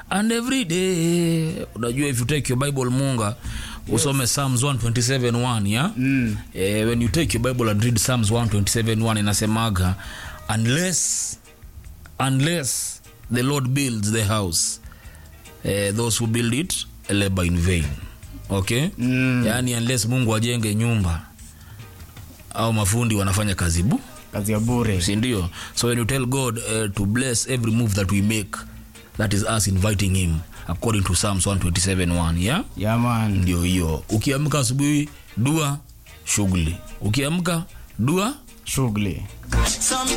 and every day unajua if you take your bible munga usome psalms 127 yeah? Mm. eh, when you take your bible and read psalms 127 inasemaga unless unless the lord builds the house eh, those who build it labor in vain okay Mm. yaani unless mungu ajenge nyumba au mafundi wanafanya kazi bu kazi ya bure sindio so when you tell god uh, to bless every move that we make that is us inviting him according to psalms 127 yeah yaman ndio hiyo ukiamka asubuhi dua shughuli ukiamka dua shughuli Some